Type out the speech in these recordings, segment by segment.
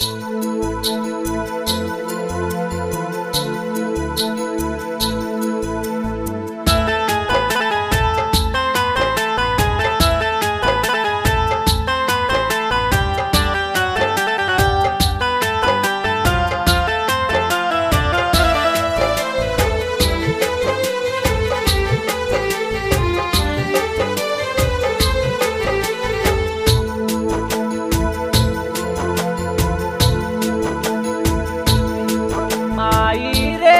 आई रे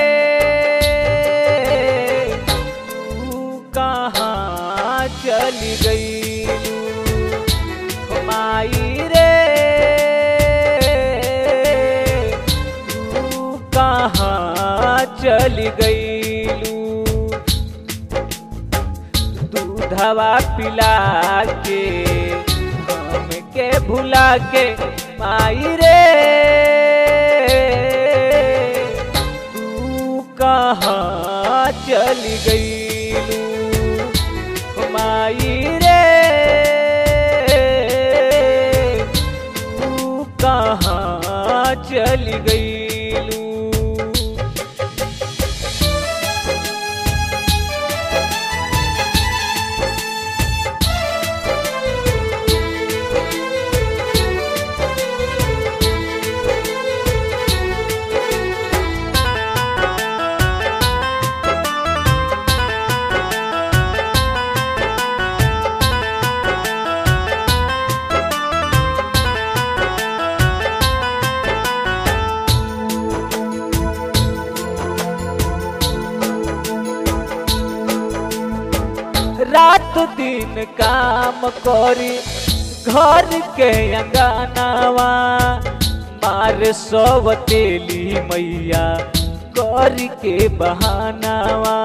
तू कहाँ चली गई माई रे तू कहाँ चली गई दूधवा पिला के हमके भुला के माई रे तू कहाँ चली गई माई रे तू कहाँ चली गई रात दिन काम करी घर के अंगनावा मार सब तेली मैया कर के बहानावा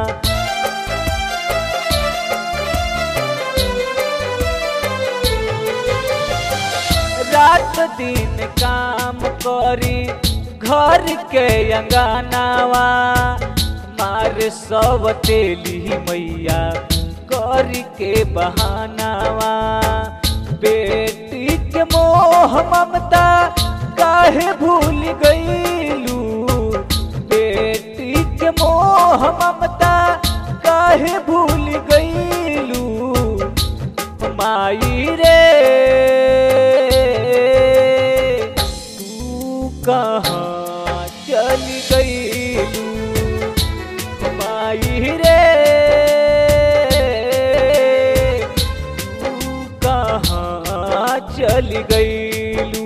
रात दिन काम करी घर के अंगनावा मार सब तेली मैया कर के बहानावा बेटी के मोह ममता काहे भूल गईलू बेटी के मोह ममता काहे भूल गईलू माई रे तू कहाँ चली गईलू माई रे तू कहाँ चली गईलू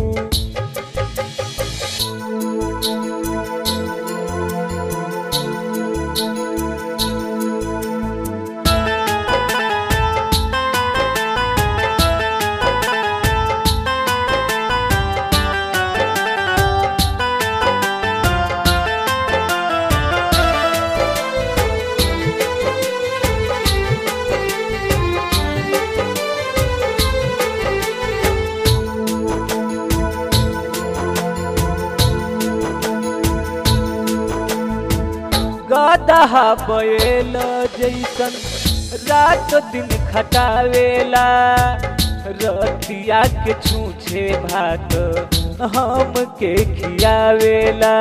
गदहा बैल जैसन रात दिन खटावेला रतिया के छूछे भात हम के खियावेला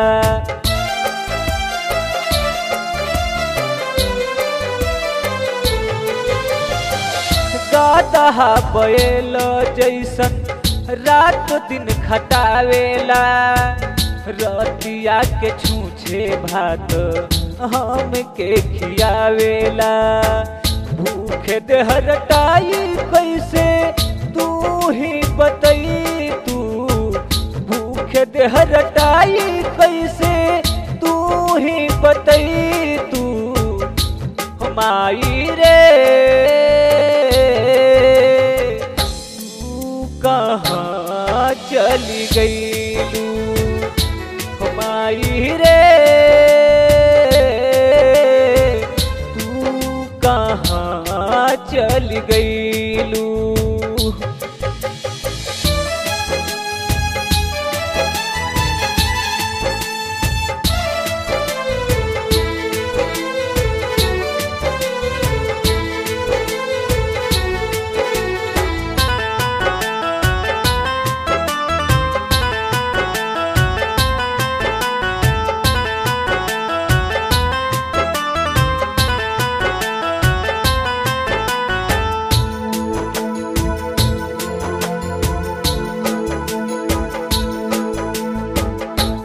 गदहा बैल जैसन रात दिन खटावेला रतिया के छूछे भात हम के खियावेला भूखे देहरटाई कैसे तू ही बतई तू भूखे देहरटाई कैसे तू ही बतई तू माई रे तू कहाँ चली गईलू माई रे तू कहाँ चली गईलू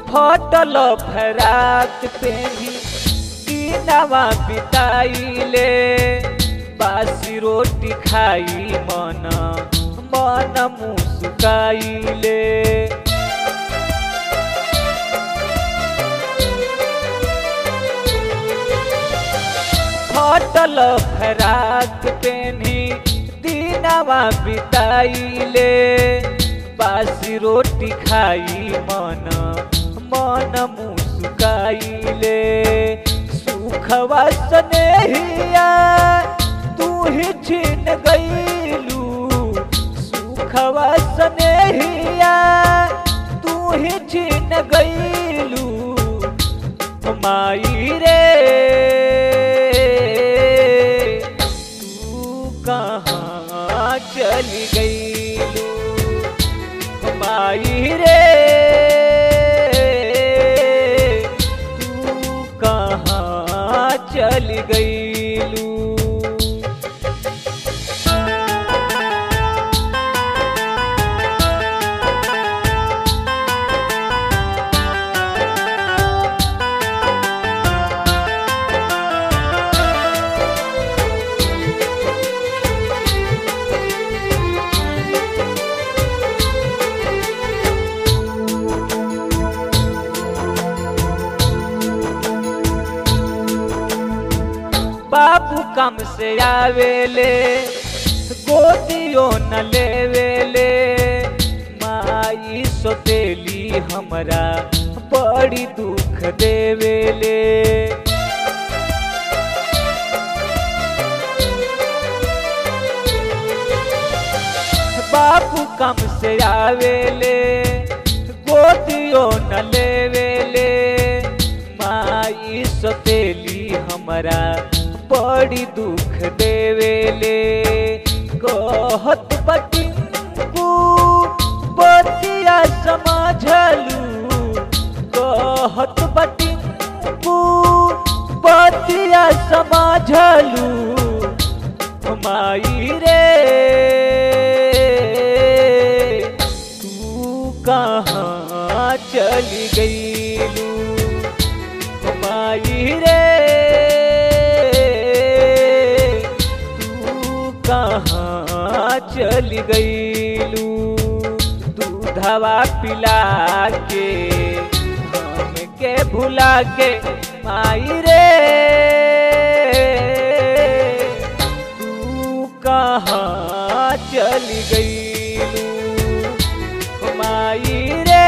फटल फरात पेही दिनवा बिताइले बासी रोटी खाई मन मन मुस्काइले फटल फराक पेनी दिनवा बिताइले बासी रोटी खाई मन मन मुस्काइले सुखवा स्नेहिया तू ही छीन गईलू सुखवा स्नेहिया तू ही छीन गईलू माई रे तू कहाँ चली गईलू माई रे तू कहाँ चली गईलू बाबू कम से आवेले गोदियो न लेवेले माई सोतेली हमरा बड़ी दुख देवेले बाबू कम से आवेले गोदियो न लेवेले माई सोतेली हमरा बड़ी दुख देवेले कहत बटिंकू बतिया समझलू कहत बटिंकू बतिया समझलू माई रे तू कहाँ चली गईलू माई रे तू कहाँ चली गईलू दूधवा पिला के हमके भुला के माई रे तू कहाँ चली गईलू माई रे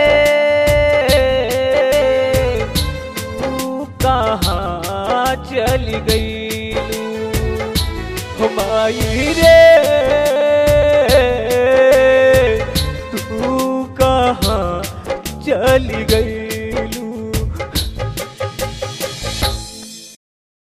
तू कहाँ चली गईलू माई रे